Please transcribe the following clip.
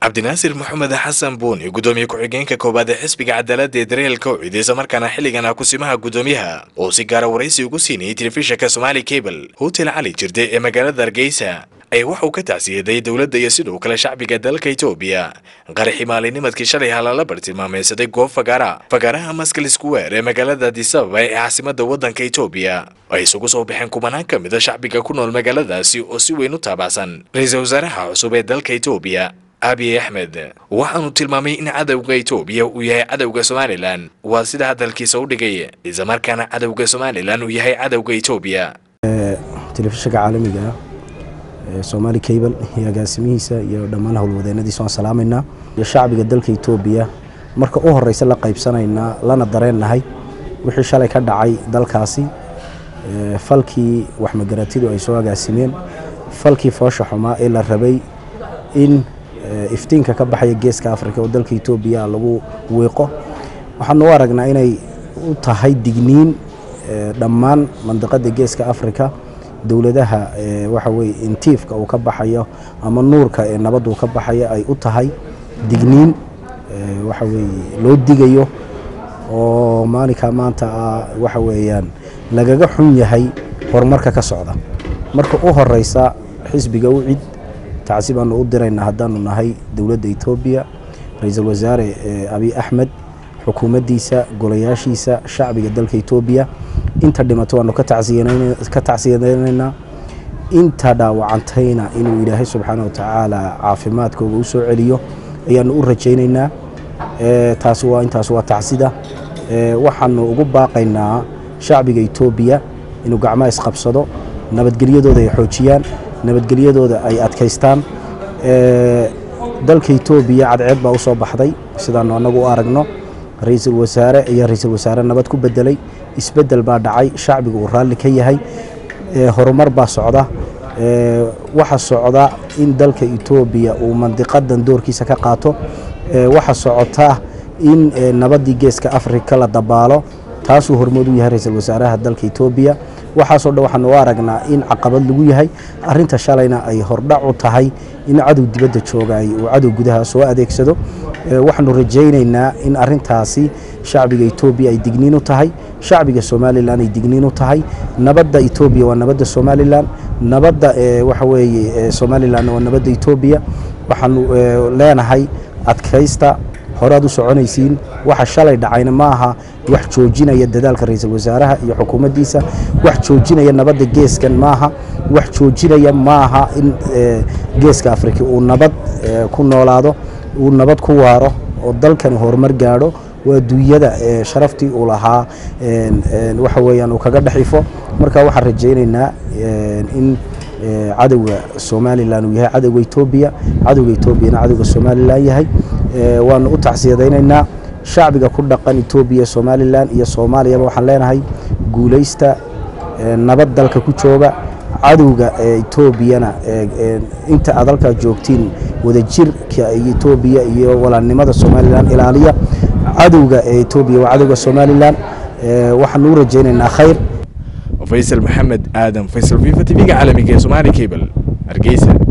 cabdinaasir maxamed xasan buuni gudoomiye ku-xigeenka koowaad ee xisbiga cadaaladda ee dareelka oo ciideysa markaana xilligan ah kusimaha gudoomiyaha oo si gaara waraysi ugu siinayay telefishinka somaali cable hotel cali jirde ee magaalada hargeysa ayaa waxauu ka tacsiyaday dowladda iyo sidoo kale shacbiga dalka etoobiya qaraxii maalinimadkii shalay halala bartilmaameysaday goob fagaara fagaaraha maskal square ee magaalada adisababa ee caasimada waddanka etoobiya ay isugu soo baxeen kubanaan ka mid a shacbiga ku nool magaaladaasi oo si weyn u taabacsan ra-iisul wasaaraha cusub ee dalka etoobiya abiy axmed waxaanu tilmaamay in cadowga etoobiya uu yahay cadowga somalilan waa sida hadalkiisa u dhigay islamarkaana cadowga somalilan uu yahay cadowga etoobiya telefishinka caalamiga ee somaali cable iyo agaasimihiisa iyo dhammaan howlwadeenadiisa waan salaamaynaa iyo shacbiga dalka etoobiya marka u horeysa la qaybsanaynaa lana dareennahay wixii shalay ka dhacay dalkaasi falkii waxmagaratidu ay soo agaasimeen falkii foosha xumaa ee la rabay in iftiinka ka baxaya geeska africa oo dalka etoobiya lagu wiiqo waxaanu u aragnaa inay u tahay digniin dhammaan mandiqada geeska africa dowladaha waxa weye intiifka uu ka baxayo ama nuurka ee nabadda uu ka baxayo ay u tahay digniin waxa weye loo digayo oo maalinka maanta ah waxa weeyaan lagaga xun yahay horumarka ka socda marka u horeysa xisbiga u cid tacsi baanu u diraynaa haddaanu nahay dowladda etoobiya ra-iisul wasaare abiy axmed xukuumaddiisa golayaashiisa shacbiga dalka etoobiya inta dhimato waanu ka tacsiyadaynaynaa inta dhaawacantayna inuu ilaahay subxaana watacaala caafimaadkooga u soo celiyo ayaanu u rajaynaynaa taasi waa intaas waa tacsida waxaanu ugu baaqaynaa shacbiga etoobiya inuu gacmaha isqabsado nabadgelyadooda ay xoojiyaan nabadgelyadooda ay adkaystaan dalka etoobiya cadceed baa u soo baxday sidaanu annagu u aragno ra-iisul wasaare iyo ra-iisul wasaare nabad ku bedelay isbedel baa dhacay shacbiga uu raalli ka yahay horumar baa socda waxa socda in dalka etoobiya uu mandiqadan doorkiisa ka qaato waxa socota in nabaddii geeska africa la dabaalo taasuu hormood u yahay ra-iisul wasaaraha dalka etoobiya waxaasoo dhan waxaanu u aragnaa in caqabad lagu yahay arinta shalayna ay hordhac u tahay in cadow dibadda joogay uu cadow gudaha soo adeegsado waxaanu rajaynaynaa in arintaasi shacbiga etoobiya ay digniin u tahay shacbiga somalilan ay digniin u tahay nabadda etoobiya waa nabadda somalilan nabadda waxa weeye somalilanna waa nabadda etoobiya waxaanu leenahay adkaysta horead u soconaysiin waxa shalay dhacayna ma aha wax joojinaya dadaalka ra-iisul wasaaraha iyo xukuumaddiisa wax joojinaya nabadda geeskan maaha wax joojinaya maaha in geeska afrika uu nabad ku noolaado uu nabad ku waaro oo dalkani horumar gaadho waa duunyada sharaftii uu lahaa waxa weeyaan uu kaga dhexifo marka waxaan rajaynaynaa in cadowga somalilan uu yahay cadowga etoobiya cadowga etoobiyana cadowga somalilan yahay waanu u tacsiyadaynaynaa shacbiga ku dhaqan etoobiya somalilan iyo soomaaliyaba waxaan leenahay guulaysta nabad dalka ku jooga cadowga etoobiyana inta aad halkaa joogtiin wadajirka etoobiya iyo walaalnimada somalilan ilaaliya cadowga etoobiya waa cadowga somalilan waxaanu u rajaynaynaa khayr faysal maxamed aadan faysal fifa tv-ga caalamiga ee somaali cable hargeysa